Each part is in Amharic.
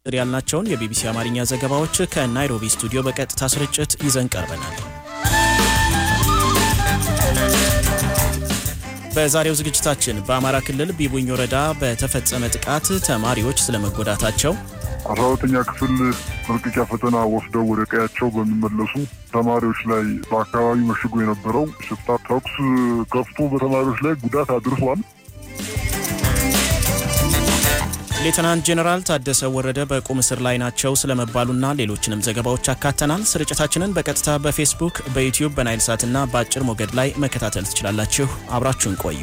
ያልናቸውን የቢቢሲ አማርኛ ዘገባዎች ከናይሮቢ ስቱዲዮ በቀጥታ ስርጭት ይዘን ቀርበናል። በዛሬው ዝግጅታችን በአማራ ክልል ቢቡኝ ወረዳ በተፈጸመ ጥቃት ተማሪዎች ስለመጎዳታቸው፣ አስራ ሁለተኛ ክፍል መልቀቂያ ፈተና ወስደው ወደ ቀያቸው በሚመለሱ ተማሪዎች ላይ በአካባቢ መሽጎ የነበረው ሽፍታ ተኩስ ከፍቶ በተማሪዎች ላይ ጉዳት አድርሷል። ሌተናንት ጄኔራል ታደሰ ወረደ በቁም እስር ላይ ናቸው ስለመባሉና ሌሎችንም ዘገባዎች አካተናል። ስርጭታችንን በቀጥታ በፌስቡክ፣ በዩቲዩብ፣ በናይል ሳትና በአጭር ሞገድ ላይ መከታተል ትችላላችሁ። አብራችሁን ቆዩ።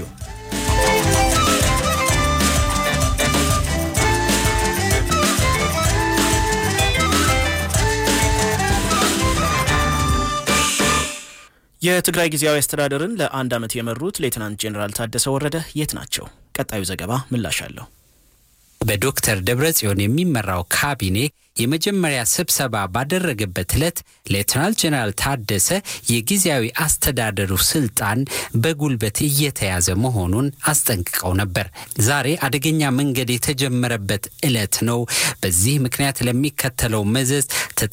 የትግራይ ጊዜያዊ አስተዳደርን ለአንድ ዓመት የመሩት ሌተናንት ጄኔራል ታደሰ ወረደ የት ናቸው? ቀጣዩ ዘገባ ምላሽ አለው። በዶክተር ደብረጽዮን የሚመራው ካቢኔ የመጀመሪያ ስብሰባ ባደረገበት ዕለት ሌተናል ጄኔራል ታደሰ የጊዜያዊ አስተዳደሩ ስልጣን በጉልበት እየተያዘ መሆኑን አስጠንቅቀው ነበር። ዛሬ አደገኛ መንገድ የተጀመረበት ዕለት ነው። በዚህ ምክንያት ለሚከተለው መዘዝ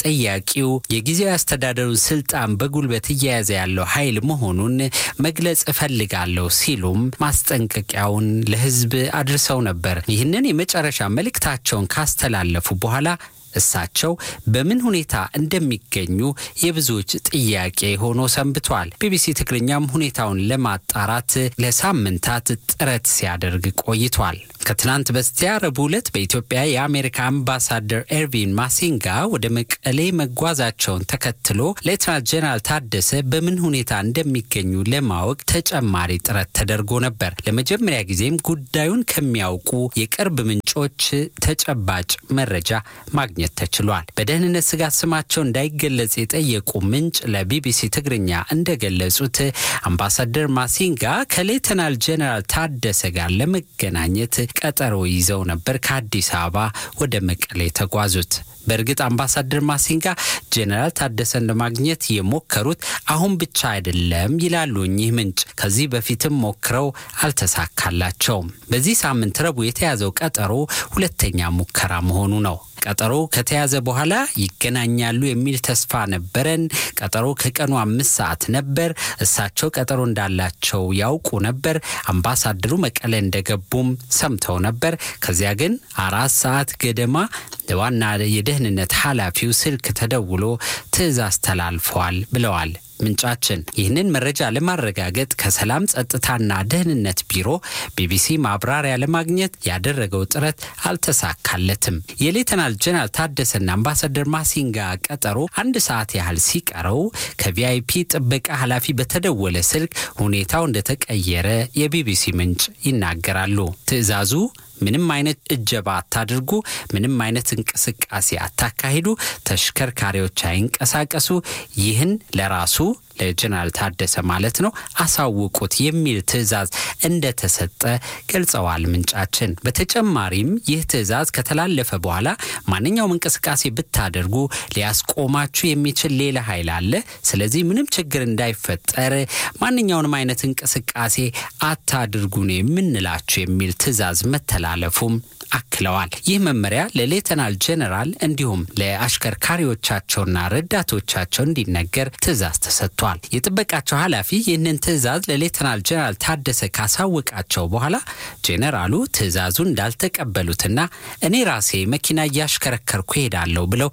ተጠያቂው የጊዜያዊ አስተዳደሩን ስልጣን በጉልበት እየያዘ ያለው ኃይል መሆኑን መግለጽ እፈልጋለሁ ሲሉም ማስጠንቀቂያውን ለሕዝብ አድርሰው ነበር። ይህንን የመጨረሻ መልእክታቸውን ካስተላለፉ በኋላ እሳቸው በምን ሁኔታ እንደሚገኙ የብዙዎች ጥያቄ ሆኖ ሰንብቷል። ቢቢሲ ትግርኛም ሁኔታውን ለማጣራት ለሳምንታት ጥረት ሲያደርግ ቆይቷል። ከትናንት በስቲያ ረቡዕ ዕለት በኢትዮጵያ የአሜሪካ አምባሳደር ኤርቪን ማሲንጋ ወደ መቀሌ መጓዛቸውን ተከትሎ ሌተናል ጄኔራል ታደሰ በምን ሁኔታ እንደሚገኙ ለማወቅ ተጨማሪ ጥረት ተደርጎ ነበር። ለመጀመሪያ ጊዜም ጉዳዩን ከሚያውቁ የቅርብ ምንጮች ተጨባጭ መረጃ ማግኘት ተችሏል። በደህንነት ስጋት ስማቸው እንዳይገለጽ የጠየቁ ምንጭ ለቢቢሲ ትግርኛ እንደገለጹት አምባሳደር ማሲንጋ ከሌተናል ጄኔራል ታደሰ ጋር ለመገናኘት ቀጠሮ ይዘው ነበር ከአዲስ አበባ ወደ መቀሌ የተጓዙት። በእርግጥ አምባሳደር ማሲንጋ ጄኔራል ታደሰን ለማግኘት የሞከሩት አሁን ብቻ አይደለም ይላሉ እኚህ ምንጭ። ከዚህ በፊትም ሞክረው አልተሳካላቸውም። በዚህ ሳምንት ረቡዕ የተያዘው ቀጠሮ ሁለተኛ ሙከራ መሆኑ ነው። ቀጠሮ ከተያዘ በኋላ ይገናኛሉ የሚል ተስፋ ነበረን። ቀጠሮ ከቀኑ አምስት ሰዓት ነበር። እሳቸው ቀጠሮ እንዳላቸው ያውቁ ነበር። አምባሳደሩ መቀለ እንደገቡም ሰምተው ነበር። ከዚያ ግን አራት ሰዓት ገደማ ለዋና የደህንነት ኃላፊው ስልክ ተደውሎ ትዕዛዝ ተላልፈዋል ብለዋል ምንጫችን። ይህንን መረጃ ለማረጋገጥ ከሰላም ጸጥታና ደህንነት ቢሮ ቢቢሲ ማብራሪያ ለማግኘት ያደረገው ጥረት አልተሳካለትም። የሌተናል ጄኔራል ታደሰና አምባሳደር ማሲንጋ ቀጠሮ አንድ ሰዓት ያህል ሲቀረው ከቪአይፒ ጥበቃ ኃላፊ በተደወለ ስልክ ሁኔታው እንደተቀየረ የቢቢሲ ምንጭ ይናገራሉ። ትዕዛዙ ምንም አይነት እጀባ አታድርጉ፣ ምንም አይነት እንቅስቃሴ አታካሂዱ፣ ተሽከርካሪዎች አይንቀሳቀሱ፣ ይህን ለራሱ ለጀነራል ታደሰ ማለት ነው አሳውቁት የሚል ትዕዛዝ እንደተሰጠ ገልጸዋል ምንጫችን። በተጨማሪም ይህ ትዕዛዝ ከተላለፈ በኋላ ማንኛውም እንቅስቃሴ ብታደርጉ ሊያስቆማችሁ የሚችል ሌላ ኃይል አለ። ስለዚህ ምንም ችግር እንዳይፈጠር ማንኛውንም አይነት እንቅስቃሴ አታድርጉ ነው የምንላችሁ የሚል ትዕዛዝ መተላለፉም አክለዋል። ይህ መመሪያ ለሌተናል ጄኔራል እንዲሁም ለአሽከርካሪዎቻቸውና ረዳቶቻቸው እንዲነገር ትዕዛዝ ተሰጥቷል። የጥበቃቸው ኃላፊ ይህንን ትዕዛዝ ለሌተናል ጄኔራል ታደሰ ካሳወቃቸው በኋላ ጄኔራሉ ትዕዛዙን እንዳልተቀበሉትና እኔ ራሴ መኪና እያሽከረከርኩ ሄዳለሁ ብለው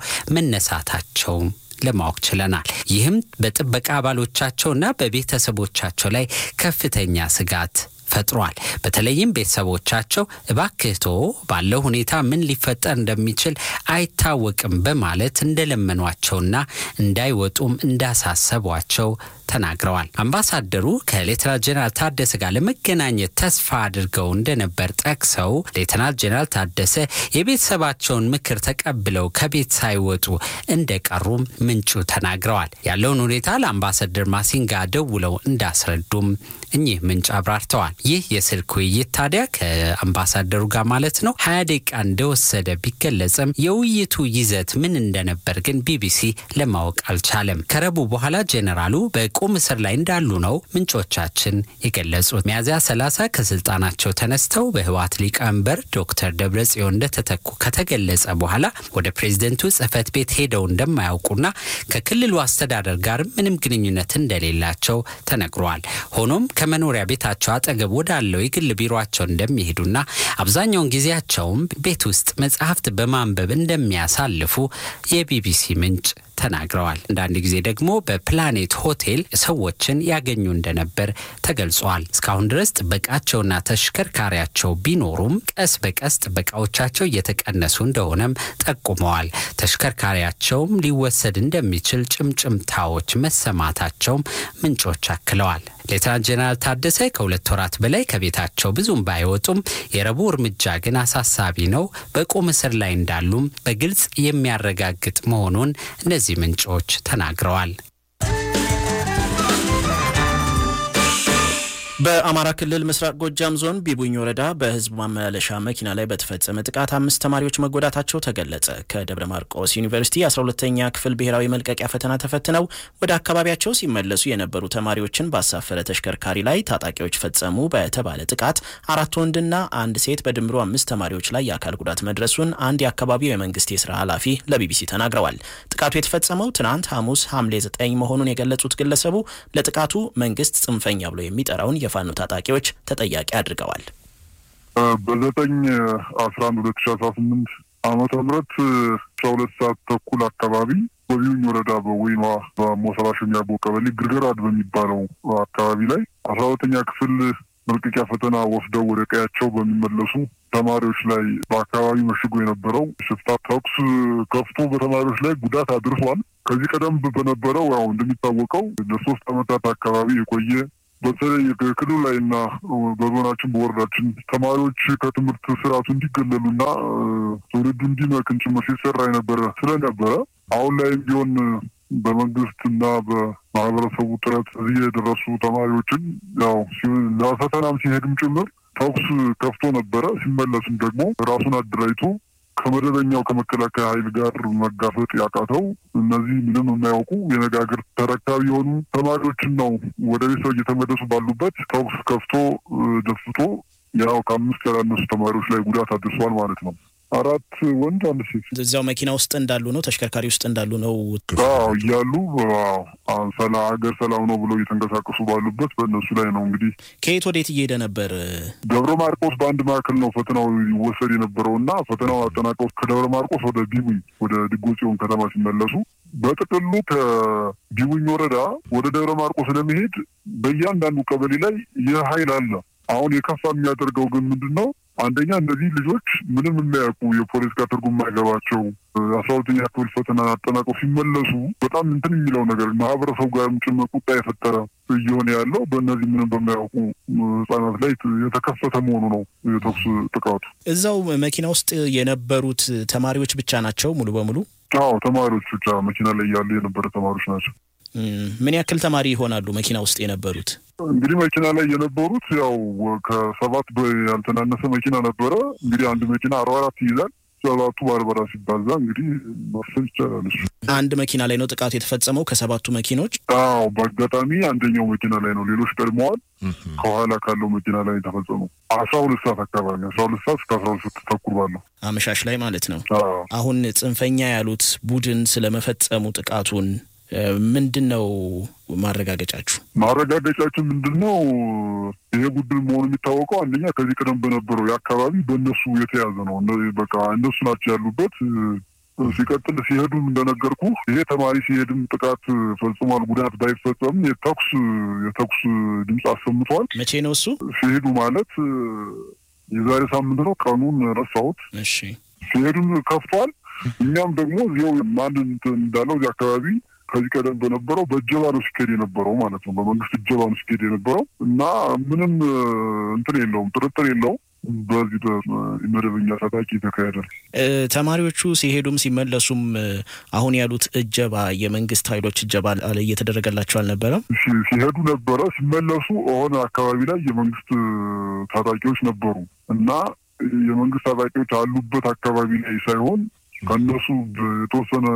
መነሳታቸው ለማወቅ ችለናል። ይህም በጥበቃ አባሎቻቸውና በቤተሰቦቻቸው ላይ ከፍተኛ ስጋት ፈጥሯል። በተለይም ቤተሰቦቻቸው እባክህቶ ባለው ሁኔታ ምን ሊፈጠር እንደሚችል አይታወቅም በማለት እንደለመኗቸውና እንዳይወጡም እንዳሳሰቧቸው ተናግረዋል። አምባሳደሩ ከሌተናል ጄኔራል ታደሰ ጋር ለመገናኘት ተስፋ አድርገው እንደነበር ጠቅሰው ሌተናል ጄኔራል ታደሰ የቤተሰባቸውን ምክር ተቀብለው ከቤት ሳይወጡ እንደቀሩም ምንጩ ተናግረዋል። ያለውን ሁኔታ ለአምባሳደር ማሲንጋ ደውለው እንዳስረዱም እኚህ ምንጭ አብራርተዋል። ይህ የስልክ ውይይት ታዲያ ከአምባሳደሩ ጋር ማለት ነው ሀያ ደቂቃ እንደወሰደ ቢገለጽም የውይይቱ ይዘት ምን እንደነበር ግን ቢቢሲ ለማወቅ አልቻለም። ከረቡ በኋላ ጄኔራሉ በ በቁም እስር ላይ እንዳሉ ነው ምንጮቻችን የገለጹት። ሚያዝያ 30 ከስልጣናቸው ተነስተው በህወሓት ሊቀመንበር ዶክተር ደብረጽዮን እንደተተኩ ከተገለጸ በኋላ ወደ ፕሬዝደንቱ ጽህፈት ቤት ሄደው እንደማያውቁና ከክልሉ አስተዳደር ጋር ምንም ግንኙነት እንደሌላቸው ተነግሯል። ሆኖም ከመኖሪያ ቤታቸው አጠገብ ወዳለው የግል ቢሮቸው እንደሚሄዱና አብዛኛውን ጊዜያቸውም ቤት ውስጥ መጽሐፍት በማንበብ እንደሚያሳልፉ የቢቢሲ ምንጭ ተናግረዋል። አንዳንድ ጊዜ ደግሞ በፕላኔት ሆቴል ሰዎችን ያገኙ እንደነበር ተገልጿል። እስካሁን ድረስ ጥበቃቸውና ተሽከርካሪያቸው ቢኖሩም ቀስ በቀስ ጥበቃዎቻቸው እየተቀነሱ እንደሆነም ጠቁመዋል። ተሽከርካሪያቸውም ሊወሰድ እንደሚችል ጭምጭምታዎች መሰማታቸውም ምንጮች አክለዋል። ሌተናንት ጄኔራል ታደሰ ከሁለት ወራት በላይ ከቤታቸው ብዙም ባይወጡም የረቡዕ እርምጃ ግን አሳሳቢ ነው፣ በቁም እስር ላይ እንዳሉም በግልጽ የሚያረጋግጥ መሆኑን እነዚህ ምንጮች ተናግረዋል። በአማራ ክልል ምስራቅ ጎጃም ዞን ቢቡኝ ወረዳ በህዝብ ማመላለሻ መኪና ላይ በተፈጸመ ጥቃት አምስት ተማሪዎች መጎዳታቸው ተገለጸ። ከደብረ ማርቆስ ዩኒቨርሲቲ 12ተኛ ክፍል ብሔራዊ መልቀቂያ ፈተና ተፈትነው ወደ አካባቢያቸው ሲመለሱ የነበሩ ተማሪዎችን ባሳፈረ ተሽከርካሪ ላይ ታጣቂዎች ፈጸሙ በተባለ ጥቃት አራት ወንድና አንድ ሴት በድምሩ አምስት ተማሪዎች ላይ የአካል ጉዳት መድረሱን አንድ የአካባቢው የመንግስት የስራ ኃላፊ ለቢቢሲ ተናግረዋል። ጥቃቱ የተፈጸመው ትናንት ሐሙስ ሐምሌ 9 መሆኑን የገለጹት ግለሰቡ ለጥቃቱ መንግስት ጽንፈኛ ብሎ የሚጠራውን የፋኖ ታጣቂዎች ተጠያቂ አድርገዋል። በዘጠኝ አስራ አንድ ሁለት ሺ አስራ ስምንት ዓመተ ምህረት አስራ ሁለት ሰዓት ተኩል አካባቢ በቢዩኝ ወረዳ በወይኗ በሞሰራ ሸሚያቦ ቀበሌ ግርገራድ በሚባለው አካባቢ ላይ አስራ ሁለተኛ ክፍል መልቀቂያ ፈተና ወስደው ወደ ቀያቸው በሚመለሱ ተማሪዎች ላይ በአካባቢ መሽጎ የነበረው ሽፍታ ተኩስ ከፍቶ በተማሪዎች ላይ ጉዳት አድርሷል። ከዚህ ቀደም በነበረው ያው እንደሚታወቀው ለሶስት ዓመታት አካባቢ የቆየ በተለይ ክልሉ ላይ እና በዞናችን በወረዳችን ተማሪዎች ከትምህርት ስርዓቱ እንዲገለሉና ትውልዱ እንዲመክን ጭምር ሲሰራ የነበረ ስለነበረ አሁን ላይም ቢሆን በመንግስት እና በማህበረሰቡ ጥረት እዚህ የደረሱ ተማሪዎችን ያው ለፈተናም ሲሄድም ጭምር ተኩስ ከፍቶ ነበረ። ሲመለስም ደግሞ ራሱን አደራጅቶ ከመደበኛው ከመከላከያ ኃይል ጋር መጋፈጥ ያቃተው እነዚህ ምንም የማያውቁ የነጋገር ተረካቢ የሆኑ ተማሪዎችን ነው ወደ ቤተሰብ እየተመለሱ ባሉበት ተኩስ ከፍቶ ደፍቶ ያው ከአምስት ያላነሱ ተማሪዎች ላይ ጉዳት አድርሷል ማለት ነው። አራት ወንድ አንድ ሴት እዚያው መኪና ውስጥ እንዳሉ ነው፣ ተሽከርካሪ ውስጥ እንዳሉ ነው አዎ እያሉ ሰላ ሀገር ሰላም ነው ብለው እየተንቀሳቀሱ ባሉበት በእነሱ ላይ ነው እንግዲህ። ከየት ወዴት እየሄደ ነበር? ደብረ ማርቆስ በአንድ ማዕከል ነው ፈተናው ይወሰድ የነበረው እና ፈተናው አጠናቀው ከደብረ ማርቆስ ወደ ቢቡኝ ወደ ድጎ ጽዮን ከተማ ሲመለሱ በጥቅሉ ከቢቡኝ ወረዳ ወደ ደብረ ማርቆስ ለመሄድ በእያንዳንዱ ቀበሌ ላይ ይህ ኃይል አለ። አሁን የከፋ የሚያደርገው ግን ምንድን ነው? አንደኛ እነዚህ ልጆች ምንም የማያውቁ የፖለቲካ ትርጉም የማይገባቸው አስራ ሁለተኛ ክፍል ፈተና አጠናቀው ሲመለሱ በጣም እንትን የሚለው ነገር ማህበረሰቡ ጋርም ጭምር ቁጣ የፈጠረ እየሆነ ያለው በእነዚህ ምንም በማያውቁ ሕጻናት ላይ የተከፈተ መሆኑ ነው የተኩስ ጥቃቱ። እዛው መኪና ውስጥ የነበሩት ተማሪዎች ብቻ ናቸው ሙሉ በሙሉ? አዎ ተማሪዎች ብቻ መኪና ላይ ያሉ የነበረ ተማሪዎች ናቸው። ምን ያክል ተማሪ ይሆናሉ መኪና ውስጥ የነበሩት? እንግዲህ መኪና ላይ የነበሩት ያው ከሰባት ያልተናነሰ መኪና ነበረ። እንግዲህ አንድ መኪና አርባ አራት ይይዛል። ሰባቱ በአርባ ሲባዛ እንግዲህ መፍሰል ይቻላል። እሱ አንድ መኪና ላይ ነው ጥቃቱ የተፈጸመው ከሰባቱ መኪኖች? አዎ በአጋጣሚ አንደኛው መኪና ላይ ነው። ሌሎች ቀድመዋል። ከኋላ ካለው መኪና ላይ ተፈጸሙ። አስራ ሁለት ሰዓት አካባቢ አስራ ሁለት ሰዓት እስከ አስራ ሁለት ሰዓት ተኩል ባለው አመሻሽ ላይ ማለት ነው። አዎ አሁን ጽንፈኛ ያሉት ቡድን ስለመፈጸሙ ጥቃቱን ምንድን ነው ማረጋገጫችሁ? ማረጋገጫችን ምንድን ነው? ይሄ ቡድን መሆኑ የሚታወቀው አንደኛ ከዚህ ቀደም በነበረው የአካባቢ በእነሱ የተያዘ ነው። በቃ እነሱ ናቸው ያሉበት። ሲቀጥል ሲሄዱም እንደነገርኩ ይሄ ተማሪ ሲሄድም ጥቃት ፈጽሟል። ጉዳት ባይፈጸም የተኩስ የተኩስ ድምፅ አሰምቷል። መቼ ነው እሱ? ሲሄዱ ማለት የዛሬ ሳምንት ነው። ቀኑን ረሳሁት። እሺ ሲሄዱም ከፍቷል። እኛም ደግሞ እዚያው ማን እንዳለው እዚህ አካባቢ ከዚህ ቀደም በነበረው በእጀባ ነው ሲካሄድ የነበረው ማለት ነው። በመንግስት እጀባ ነው ሲካሄድ የነበረው እና ምንም እንትን የለውም፣ ጥርጥር የለውም። በዚህ በመደበኛ ታጣቂ የተካሄደ ነው። ተማሪዎቹ ሲሄዱም ሲመለሱም አሁን ያሉት እጀባ የመንግስት ኃይሎች እጀባ እየተደረገላቸው አልነበረም? ሲሄዱ ነበረ፣ ሲመለሱ ሆነ አካባቢ ላይ የመንግስት ታጣቂዎች ነበሩ እና የመንግስት ታጣቂዎች አሉበት አካባቢ ላይ ሳይሆን ከእነሱ የተወሰነ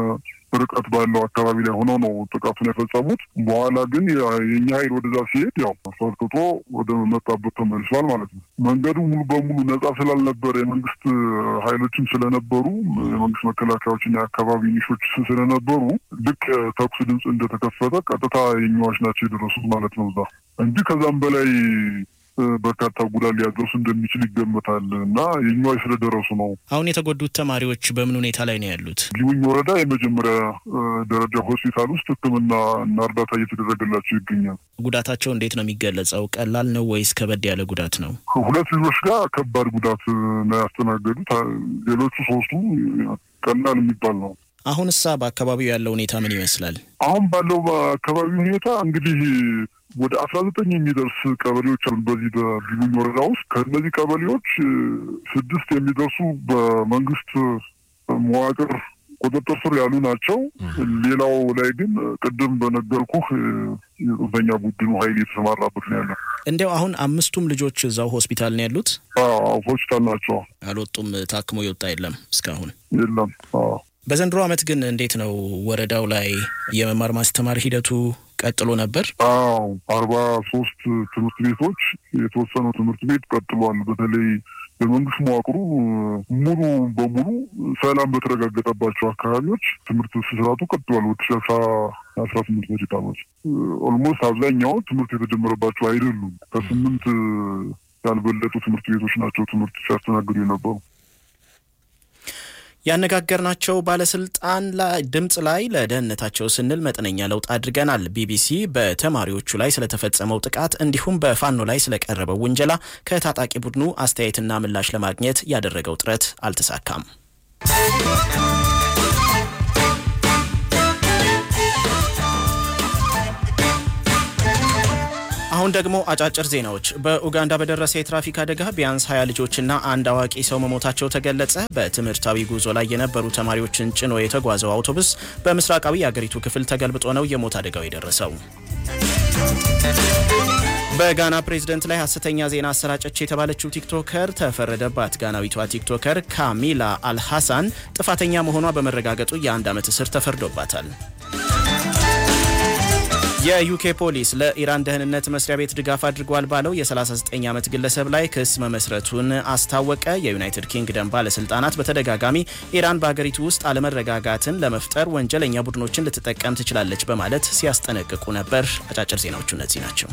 ርቀት ባለው አካባቢ ላይ ሆነው ነው ጥቃቱን የፈጸሙት። በኋላ ግን የእኛ ኃይል ወደዛ ሲሄድ ያው ፈርጥጦ ወደ መጣበት ተመልሷል ማለት ነው። መንገዱ ሙሉ በሙሉ ነጻ ስላልነበረ የመንግስት ኃይሎችም ስለነበሩ የመንግስት መከላከያዎችና የአካባቢ ኒሾች ስለነበሩ ልክ ተኩስ ድምፅ እንደተከፈተ ቀጥታ የኛዎች ናቸው የደረሱት ማለት ነው እዛ እንጂ ከዛም በላይ በርካታ ጉዳት ሊያደርሱ እንደሚችል ይገመታል እና የኛዎች ስለደረሱ ነው። አሁን የተጎዱት ተማሪዎች በምን ሁኔታ ላይ ነው ያሉት? ጊውኝ ወረዳ የመጀመሪያ ደረጃ ሆስፒታል ውስጥ ሕክምና እና እርዳታ እየተደረገላቸው ይገኛል። ጉዳታቸው እንዴት ነው የሚገለጸው? ቀላል ነው ወይስ ከበድ ያለ ጉዳት ነው? ሁለት ልጆች ጋር ከባድ ጉዳት ነው ያስተናገዱት። ሌሎቹ ሶስቱ ቀላል የሚባል ነው። አሁን እሳ በአካባቢው ያለው ሁኔታ ምን ይመስላል? አሁን ባለው በአካባቢ ሁኔታ እንግዲህ ወደ አስራ ዘጠኝ የሚደርስ ቀበሌዎች አሉ በዚህ በጊቡኝ ወረዳ ውስጥ። ከእነዚህ ቀበሌዎች ስድስት የሚደርሱ በመንግስት መዋቅር ቁጥጥር ስር ያሉ ናቸው። ሌላው ላይ ግን ቅድም በነገርኩህ የጽንፈኛ ቡድኑ ኃይል የተሰማራበት ነው ያለው። እንዲያው አሁን አምስቱም ልጆች እዛው ሆስፒታል ነው ያሉት? ሆስፒታል ናቸው። አልወጡም? ታክሞ የወጣ የለም እስካሁን የለም። በዘንድሮ ዓመት ግን እንዴት ነው ወረዳው ላይ የመማር ማስተማር ሂደቱ ቀጥሎ ነበር? አዎ አርባ ሶስት ትምህርት ቤቶች የተወሰኑ ትምህርት ቤት ቀጥሏል። በተለይ በመንግስት መዋቅሩ ሙሉ በሙሉ ሰላም በተረጋገጠባቸው አካባቢዎች ትምህርት ስርዓቱ ቀጥሏል። ወደ ሺ አስራ ስምንት በጀት ዓመት ኦልሞስት አብዛኛው ትምህርት የተጀመረባቸው አይደሉም። ከስምንት ያልበለጡ ትምህርት ቤቶች ናቸው ትምህርት ሲያስተናግዱ የነበሩ። ያነጋገርናቸው ባለስልጣን ድምፅ ላይ ለደህንነታቸው ስንል መጠነኛ ለውጥ አድርገናል። ቢቢሲ በተማሪዎቹ ላይ ስለተፈጸመው ጥቃት እንዲሁም በፋኖ ላይ ስለቀረበው ውንጀላ ከታጣቂ ቡድኑ አስተያየትና ምላሽ ለማግኘት ያደረገው ጥረት አልተሳካም። አሁን ደግሞ አጫጭር ዜናዎች። በኡጋንዳ በደረሰ የትራፊክ አደጋ ቢያንስ ሀያ ልጆችና አንድ አዋቂ ሰው መሞታቸው ተገለጸ። በትምህርታዊ ጉዞ ላይ የነበሩ ተማሪዎችን ጭኖ የተጓዘው አውቶቡስ በምስራቃዊ የአገሪቱ ክፍል ተገልብጦ ነው የሞት አደጋው የደረሰው። በጋና ፕሬዝደንት ላይ ሐሰተኛ ዜና አሰራጨች የተባለችው ቲክቶከር ተፈረደባት። ጋናዊቷ ቲክቶከር ካሚላ አልሐሳን ጥፋተኛ መሆኗ በመረጋገጡ የአንድ ዓመት እስር ተፈርዶባታል። የዩኬ ፖሊስ ለኢራን ደህንነት መስሪያ ቤት ድጋፍ አድርጓል ባለው የ39 ዓመት ግለሰብ ላይ ክስ መመስረቱን አስታወቀ። የዩናይትድ ኪንግደም ባለስልጣናት በተደጋጋሚ ኢራን በሀገሪቱ ውስጥ አለመረጋጋትን ለመፍጠር ወንጀለኛ ቡድኖችን ልትጠቀም ትችላለች በማለት ሲያስጠነቅቁ ነበር። አጫጭር ዜናዎቹ እነዚህ ናቸው።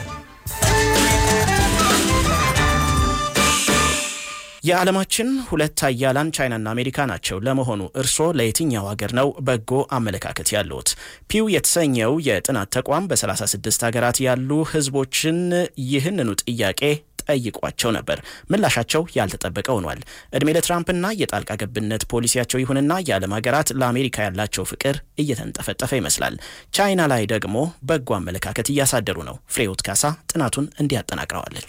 የዓለማችን ሁለት ሀያላን ቻይናና አሜሪካ ናቸው። ለመሆኑ እርስዎ ለየትኛው ሀገር ነው በጎ አመለካከት ያለዎት? ፒው የተሰኘው የጥናት ተቋም በ36 ሀገራት ያሉ ህዝቦችን ይህንኑ ጥያቄ ጠይቋቸው ነበር። ምላሻቸው ያልተጠበቀ ሆኗል። እድሜ ለትራምፕና የጣልቃ ገብነት ፖሊሲያቸው ይሁንና የዓለም ሀገራት ለአሜሪካ ያላቸው ፍቅር እየተንጠፈጠፈ ይመስላል። ቻይና ላይ ደግሞ በጎ አመለካከት እያሳደሩ ነው። ፍሬዎት ካሳ ጥናቱን እንዲያጠናቅረዋለች።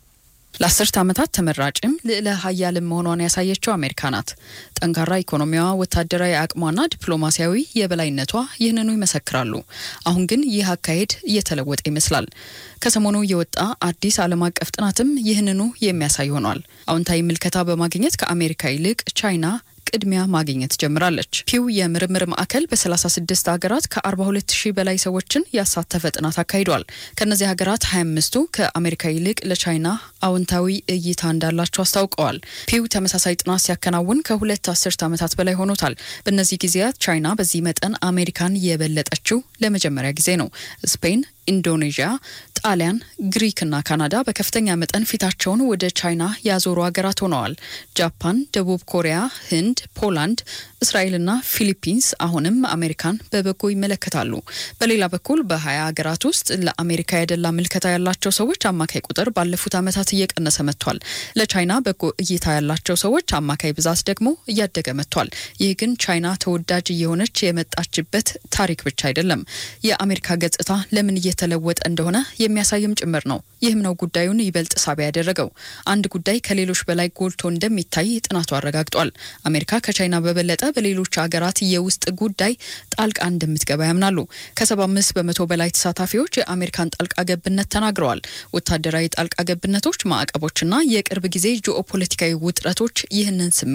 ለአስርት ዓመታት ተመራጭም ልዕለ ሀያልም መሆኗን ያሳየችው አሜሪካ ናት። ጠንካራ ኢኮኖሚዋ፣ ወታደራዊ አቅሟና ዲፕሎማሲያዊ የበላይነቷ ይህንኑ ይመሰክራሉ። አሁን ግን ይህ አካሄድ እየተለወጠ ይመስላል። ከሰሞኑ የወጣ አዲስ ዓለም አቀፍ ጥናትም ይህንኑ የሚያሳይ ሆኗል። አዎንታዊ ምልከታ በማግኘት ከአሜሪካ ይልቅ ቻይና ቅድሚያ ማግኘት ጀምራለች። ፒው የምርምር ማዕከል በ36 ሀገራት ከ42 ሺህ በላይ ሰዎችን ያሳተፈ ጥናት አካሂዷል። ከእነዚህ ሀገራት 25ቱ ከአሜሪካ ይልቅ ለቻይና አዎንታዊ እይታ እንዳላቸው አስታውቀዋል። ፒው ተመሳሳይ ጥናት ሲያከናውን ከሁለት አስርት ዓመታት በላይ ሆኖታል። በእነዚህ ጊዜያት ቻይና በዚህ መጠን አሜሪካን የበለጠችው ለመጀመሪያ ጊዜ ነው። ስፔን ኢንዶኔዥያ፣ ጣሊያን፣ ግሪክና ካናዳ በከፍተኛ መጠን ፊታቸውን ወደ ቻይና ያዞሩ ሀገራት ሆነዋል። ጃፓን፣ ደቡብ ኮሪያ፣ ህንድ፣ ፖላንድ፣ እስራኤልና ፊሊፒንስ አሁንም አሜሪካን በበጎ ይመለከታሉ። በሌላ በኩል በሀያ ሀገራት ውስጥ ለአሜሪካ ያደላ ምልከታ ያላቸው ሰዎች አማካይ ቁጥር ባለፉት ዓመታት እየቀነሰ መጥቷል። ለቻይና በጎ እይታ ያላቸው ሰዎች አማካይ ብዛት ደግሞ እያደገ መጥቷል። ይህ ግን ቻይና ተወዳጅ እየሆነች የመጣችበት ታሪክ ብቻ አይደለም። የአሜሪካ ገጽታ ለምን እየተለወጠ እንደሆነ የሚያሳይም ጭምር ነው። ይህም ነው ጉዳዩን ይበልጥ ሳቢ ያደረገው። አንድ ጉዳይ ከሌሎች በላይ ጎልቶ እንደሚታይ ጥናቱ አረጋግጧል። አሜሪካ ከቻይና በበለጠ በሌሎች ሀገራት የውስጥ ጉዳይ ጣልቃ እንደምትገባ ያምናሉ። ከሰባ አምስት በመቶ በላይ ተሳታፊዎች የአሜሪካን ጣልቃ ገብነት ተናግረዋል። ወታደራዊ ጣልቃ ገብነቶች፣ ማዕቀቦችና የቅርብ ጊዜ ጂኦፖለቲካዊ ውጥረቶች ይህንን ስሜት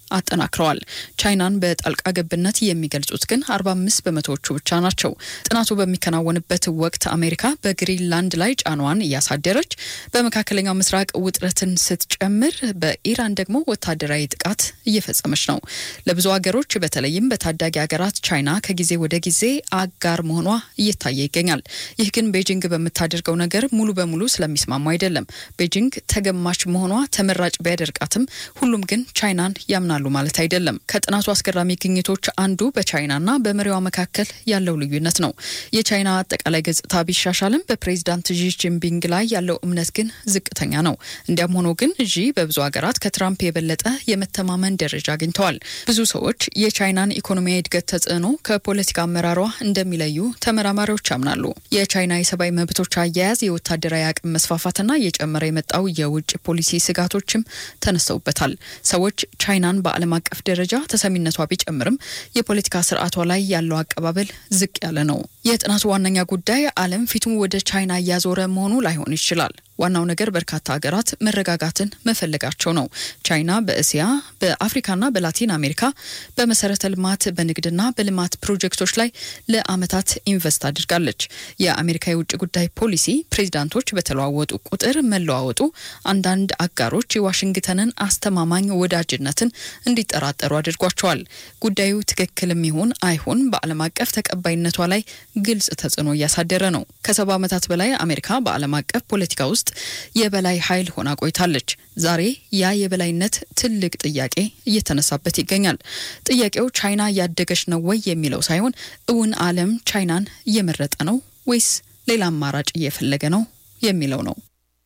አጠናክረዋል። ቻይናን በጣልቃ ገብነት የሚገልጹት ግን 45 በመቶዎቹ ብቻ ናቸው። ጥናቱ በሚከናወንበት ወቅት አሜሪካ በግሪንላንድ ላይ ጫናዋን እያሳደረች፣ በመካከለኛው ምስራቅ ውጥረትን ስትጨምር፣ በኢራን ደግሞ ወታደራዊ ጥቃት እየፈጸመች ነው። ለብዙ ሀገሮች በተለይም በታዳጊ ሀገራት ቻይና ከጊዜ ወደ ጊዜ አጋር መሆኗ እየታየ ይገኛል። ይህ ግን ቤጂንግ በምታደርገው ነገር ሙሉ በሙሉ ስለሚስማሙ አይደለም። ቤጂንግ ተገማች መሆኗ ተመራጭ ቢያደርጋትም ሁሉም ግን ቻይናን ያምናሉ ማለት አይደለም። ከጥናቱ አስገራሚ ግኝቶች አንዱ በቻይናና በመሪዋ መካከል ያለው ልዩነት ነው። የቻይና አጠቃላይ ገጽታ ቢሻሻልም በፕሬዚዳንት ዢ ጂንፒንግ ላይ ያለው እምነት ግን ዝቅተኛ ነው። እንዲያም ሆኖ ግን ዢ በብዙ ሀገራት ከትራምፕ የበለጠ የመተማመን ደረጃ አግኝተዋል። ብዙ ሰዎች የቻይናን ኢኮኖሚያዊ እድገት ተጽዕኖ ከፖለቲካ አመራሯ እንደሚለዩ ተመራማሪዎች ያምናሉ። የቻይና የሰብአዊ መብቶች አያያዝ፣ የወታደራዊ አቅም መስፋፋትና እየጨመረ የመጣው የውጭ ፖሊሲ ስጋቶችም ተነስተውበታል። ሰዎች ቻይናን በዓለም አቀፍ ደረጃ ተሰሚነቷ ቢጨምርም የፖለቲካ ስርዓቷ ላይ ያለው አቀባበል ዝቅ ያለ ነው። የጥናቱ ዋነኛ ጉዳይ ዓለም ፊቱን ወደ ቻይና እያዞረ መሆኑ ላይሆን ይችላል። ዋናው ነገር በርካታ ሀገራት መረጋጋትን መፈለጋቸው ነው። ቻይና በእስያ በአፍሪካና በላቲን አሜሪካ በመሰረተ ልማት በንግድና በልማት ፕሮጀክቶች ላይ ለዓመታት ኢንቨስት አድርጋለች። የአሜሪካ የውጭ ጉዳይ ፖሊሲ ፕሬዚዳንቶች በተለዋወጡ ቁጥር መለዋወጡ አንዳንድ አጋሮች የዋሽንግተንን አስተማማኝ ወዳጅነትን እንዲጠራጠሩ አድርጓቸዋል። ጉዳዩ ትክክልም ይሁን አይሁን በዓለም አቀፍ ተቀባይነቷ ላይ ግልጽ ተጽዕኖ እያሳደረ ነው። ከሰባ ዓመታት በላይ አሜሪካ በዓለም አቀፍ ፖለቲካ ውስጥ የበላይ ኃይል ሆና ቆይታለች። ዛሬ ያ የበላይነት ትልቅ ጥያቄ እየተነሳበት ይገኛል። ጥያቄው ቻይና እያደገች ነው ወይ የሚለው ሳይሆን እውን ዓለም ቻይናን እየመረጠ ነው ወይስ ሌላ አማራጭ እየፈለገ ነው የሚለው ነው።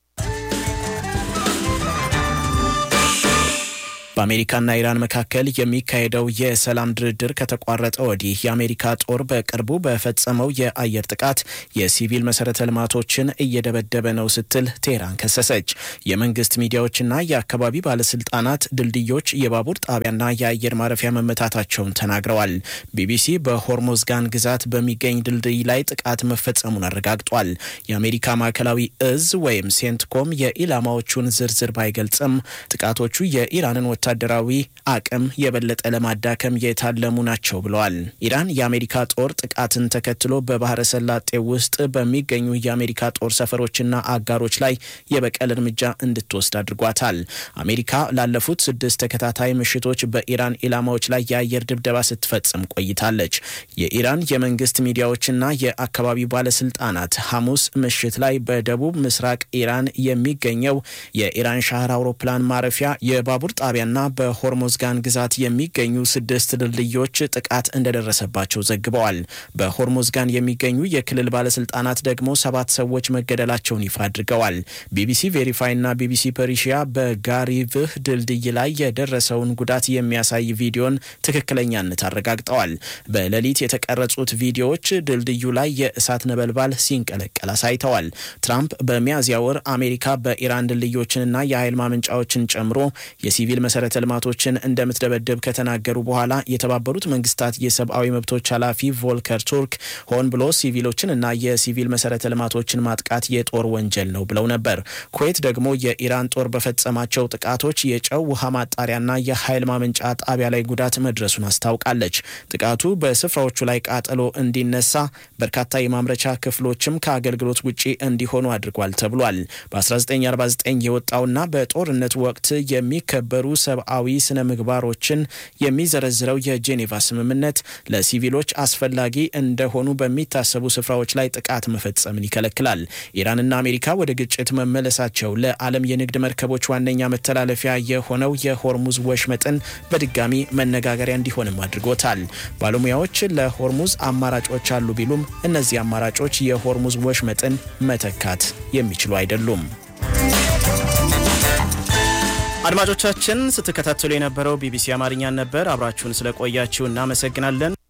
በአሜሪካና ኢራን መካከል የሚካሄደው የሰላም ድርድር ከተቋረጠ ወዲህ የአሜሪካ ጦር በቅርቡ በፈጸመው የአየር ጥቃት የሲቪል መሰረተ ልማቶችን እየደበደበ ነው ስትል ቴህራን ከሰሰች። የመንግስት ሚዲያዎችና የአካባቢ ባለስልጣናት ድልድዮች፣ የባቡር ጣቢያና የአየር ማረፊያ መመታታቸውን ተናግረዋል። ቢቢሲ በሆርሞዝጋን ግዛት በሚገኝ ድልድይ ላይ ጥቃት መፈጸሙን አረጋግጧል። የአሜሪካ ማዕከላዊ እዝ ወይም ሴንትኮም የኢላማዎቹን ዝርዝር ባይገልጽም ጥቃቶቹ የኢራንን ወታደራዊ አቅም የበለጠ ለማዳከም የታለሙ ናቸው ብለዋል። ኢራን የአሜሪካ ጦር ጥቃትን ተከትሎ በባህረ ሰላጤ ውስጥ በሚገኙ የአሜሪካ ጦር ሰፈሮችና አጋሮች ላይ የበቀል እርምጃ እንድትወስድ አድርጓታል። አሜሪካ ላለፉት ስድስት ተከታታይ ምሽቶች በኢራን ኢላማዎች ላይ የአየር ድብደባ ስትፈጽም ቆይታለች። የኢራን የመንግስት ሚዲያዎችና የአካባቢው ባለስልጣናት ሐሙስ ምሽት ላይ በደቡብ ምስራቅ ኢራን የሚገኘው የኢራን ሻህር አውሮፕላን ማረፊያ የባቡር ጣቢያ ና በሆርሞዝጋን ግዛት የሚገኙ ስድስት ድልድዮች ጥቃት እንደደረሰባቸው ዘግበዋል። በሆርሞዝጋን የሚገኙ የክልል ባለስልጣናት ደግሞ ሰባት ሰዎች መገደላቸውን ይፋ አድርገዋል። ቢቢሲ ቬሪፋይ ና ቢቢሲ ፐሪሺያ በጋሪቭህ ድልድይ ላይ የደረሰውን ጉዳት የሚያሳይ ቪዲዮን ትክክለኛነት አረጋግጠዋል። በሌሊት የተቀረጹት ቪዲዮዎች ድልድዩ ላይ የእሳት ነበልባል ሲንቀለቀል አሳይተዋል። ትራምፕ በሚያዝያ ወር አሜሪካ በኢራን ድልድዮችንና የኃይል ማመንጫዎችን ጨምሮ የሲቪል መሰረተ ልማቶችን እንደምትደበደብ ከተናገሩ በኋላ የተባበሩት መንግስታት የሰብአዊ መብቶች ኃላፊ ቮልከር ቱርክ ሆን ብሎ ሲቪሎችን እና የሲቪል መሰረተ ልማቶችን ማጥቃት የጦር ወንጀል ነው ብለው ነበር። ኩዌት ደግሞ የኢራን ጦር በፈጸማቸው ጥቃቶች የጨው ውሃ ማጣሪያና የኃይል ማመንጫ ጣቢያ ላይ ጉዳት መድረሱን አስታውቃለች። ጥቃቱ በስፍራዎቹ ላይ ቃጠሎ እንዲነሳ፣ በርካታ የማምረቻ ክፍሎችም ከአገልግሎት ውጪ እንዲሆኑ አድርጓል ተብሏል። በ1949 የወጣውና በጦርነት ወቅት የሚከበሩ ሰብአዊ ስነ ምግባሮችን የሚዘረዝረው የጄኔቫ ስምምነት ለሲቪሎች አስፈላጊ እንደሆኑ በሚታሰቡ ስፍራዎች ላይ ጥቃት መፈጸምን ይከለክላል። ኢራንና አሜሪካ ወደ ግጭት መመለሳቸው ለዓለም የንግድ መርከቦች ዋነኛ መተላለፊያ የሆነው የሆርሙዝ ወሽመጥን በድጋሚ መነጋገሪያ እንዲሆንም አድርጎታል። ባለሙያዎች ለሆርሙዝ አማራጮች አሉ ቢሉም እነዚህ አማራጮች የሆርሙዝ ወሽመጥን መተካት የሚችሉ አይደሉም። አድማጮቻችን ስትከታተሉ የነበረው ቢቢሲ አማርኛን ነበር። አብራችሁን ስለቆያችሁ እናመሰግናለን።